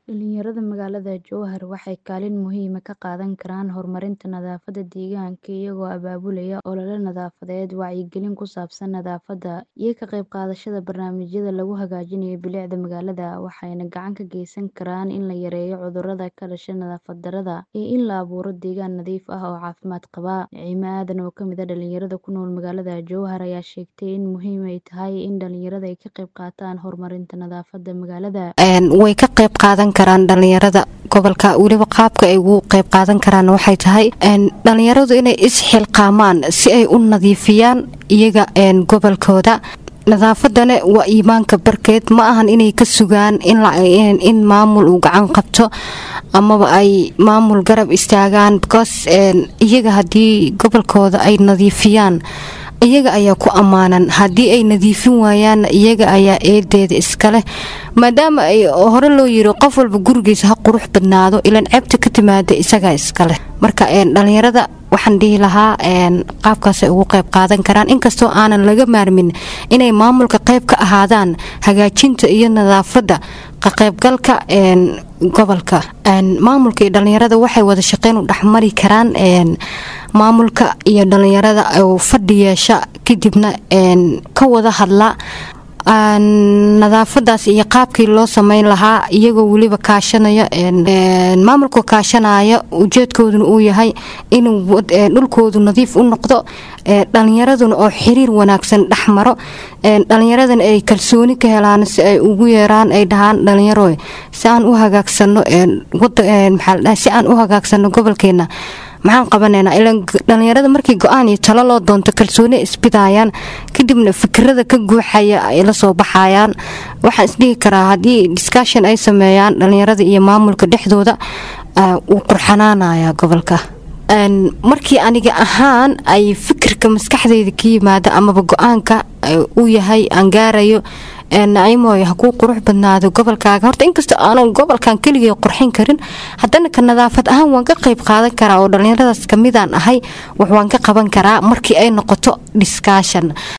Dhalinyarada magaalada Jowhar waxay kaalin muhiim ah ka qaadan karaan horumarinta nadaafadda deegaanka iyagoo abaabulaya olole nadaafadeed, wacyigelin ku saabsan nadaafadda, iyo ka qayb qaadashada barnaamijyada lagu hagaajinayo bilicda magaalada, waxayna gacan ka geysan karaan in la yareeyo cudurrada ka dhasha nadaafad darrada iyo in la abuuro deegaan nadiif ah oo caafimaad qaba. Nicimo Aadan oo ka mid ah dhalinyarada ku nool magaalada Jowhar ayaa sheegtay in muhiim ay tahay in dhalinyarada ay ka qayb qaataan horumarinta nadaafadda magaalada. way ka qayb qaadan karaan dhalinyarada gobolka weliba qaabka ay ugu qayb qaadan karaan waxay tahay dhalinyaradu inay isxilqaamaan si ay u nadiifiyaan iyaga gobolkooda nadaafadana waa iimaanka barkeed ma ahan inay ka sugaan in maamul uu gacan qabto amaba ay maamul garab istaagaan because iyaga haddii gobolkooda ay nadiifiyaan iyaga ayaa ku ammaanan haddii ay nadiifin waayaanna iyaga ayaa eedeeda iskaleh maadaama ay hore loo yiri qof walba gurigiisa ha qurux badnaado ilan ceebta ka timaada isagaa iskaleh marka dhalinyarada waxaan dhihi lahaa qaabkaasay ugu qayb qaadan karaan inkastoo aanan laga maarmin inay maamulka qayb ka ahaadaan hagaajinta iyo nadaafadda ka qaybgalka gobolka maamulka iyo dhalinyarada waxay wada shaqeyn u dhexmari karaan maamulka iyo dhalinyarada oo fadhi yeesha kadibna ka wada hadla nadaafadaas iyo qaabkii loo sameyn lahaa iyagoo weliba kaashanaya maamulka kaashanaya ujeedkooduna uu yahay inuu dhulkoodu nadiif u noqdo dhalinyaraduna oo xiriir wanaagsan dhexmaro dhalinyaradana ay kalsooni ka helaan si ay ugu yeeraan ay dhahaan dhalinyaro si aan u hagaagsano si aan u hagaagsano gobolkeena maxaan qabanaynaa ilan dhalinyarada markii go-aan iyo talo loo doonto kalsooni isbidayaan kadibna fikirada ka guuxaya ay la soo baxayaan waxaan isdhihi karaa haddii discussion ay sameeyaan dhalinyarada iyo maamulka dhexdooda wuu qurxanaanaya gobolka markii aniga ahaan ay fikirka maskaxdeyda ka yimaada amaba go-aanka uu yahay aan gaarayo nacimoy ha kuu qurux badnaado gobolkaaga horta inkastoo aanan gobolkan keligay qurxin karin haddana ka nadaafad ahaan waan ka qayb qaadan karaa oo dhalinyaradaas kamidaan ahay wax waan ka qaban karaa markii ay noqoto discussion